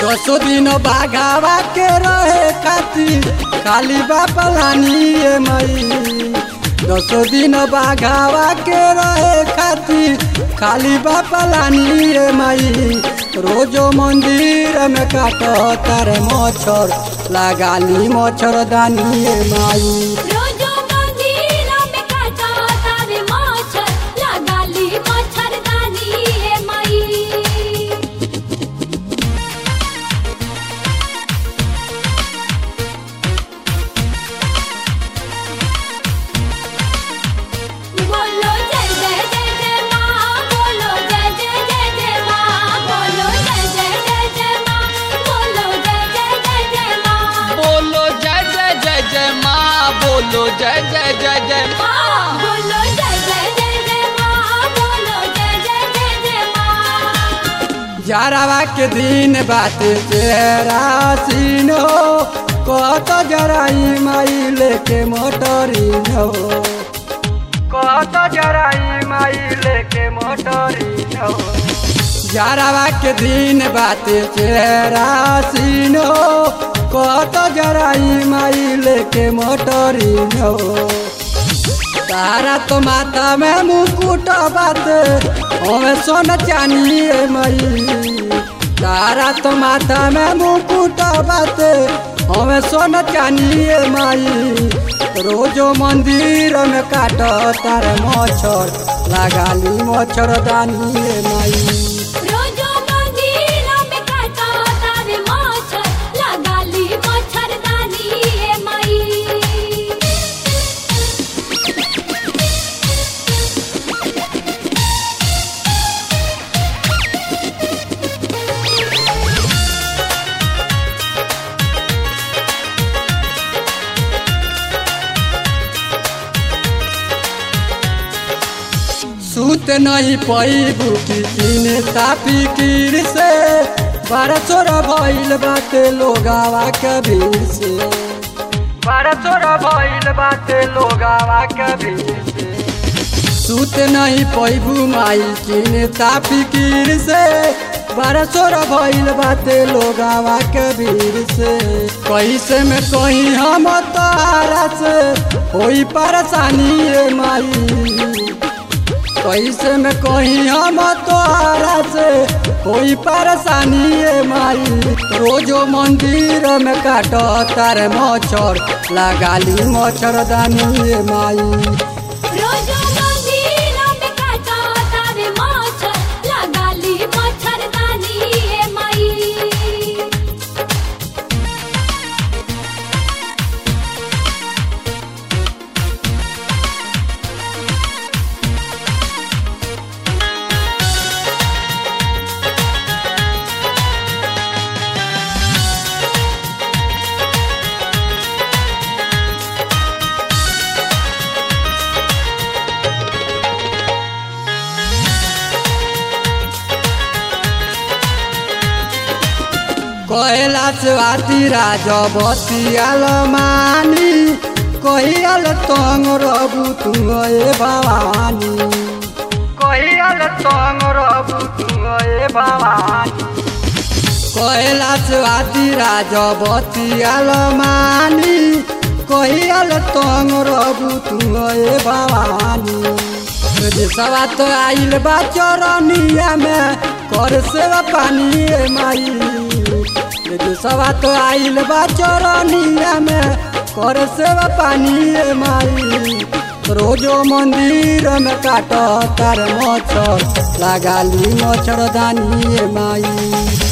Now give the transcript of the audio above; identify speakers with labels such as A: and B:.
A: दसो दिन बाघावा के रहे खातिर खाली बापलानी ए मई दसो दिन बाघावा के रहे खातिर खाली बापलानी ए मई रोजो मंदिर में काट तारे मच्छर लगाली मच्छरदानी ए माई
B: रोजो मंदिर में काटा तारे मच्छर लगाली मच्छरदानी हे माई बोलो जय जय जय जय माँ बोलो जय जय जय जय माँ बोलो जय जय जय जय माँ बोलो जय जय जय जय माँ
C: बोलो जय जय जय जय माँ बोलो जय जय जय जय
B: माँ बोलो जय जय जय जय माँ बोलो जय जय जय जय माँ
A: जारावा के दिन बात चेहरा सीनो कत जराई माई लेके मोटरी हो कत जराई माई लेके मोटरी हो जारावा के दिन बात चेहरा सीनो कत जराई माई लेके मोटरी हो तारा तो माथा में मुकुट बात हमें सोन चानी मई तारा तो माथा में मुकुट बात हमें सोन चानी माई रोजो मंदिर में काट तारे मच्छर लगाली मच्छरदानी माई
B: रोजो मंदिर में काटा तारे मच्छर लगाली मच्छरदानी हे माई
A: सूत नहीं पैबू की किने तापी कीर से बारह चोरा भइल बाटे लोगावा के भीड़ से बारह चोरा भइल बाटे लोगावा के भीड़ से सूत नहीं पैबू माई किने तापी कीर से बारह चोरा भइल बाटे लोगावा के भीड़ से कैसे में कहीं हम तारा से होई परेशानी ए माई कैसे में कहीं हम तोहरा से कोई परेशानी है माई रोजो मंदिर में काट तारे मच्छर लगाली मच्छरदानी है माई
B: रोजो मंदिर में काटा तारे मच्छर लगाली मच्छरदानी हे माई
A: कैलाश वाती राजवती आलमानी कहियाल तंग रबू तू ए भवानी कहियाल तंग रबू तू ए भवानी कैलाश वाती राजवती आलमानी कहियाल तंग रबू तू ए भवानी सवा तो आइल बा चरनिया में कर सेवा पानी ए माई सवा तो आइल बा चरनिया में कर सेवा पानी ए माई रोजो मंदिर में काट तार मच्छर लगाली मच्छरदानी ए माई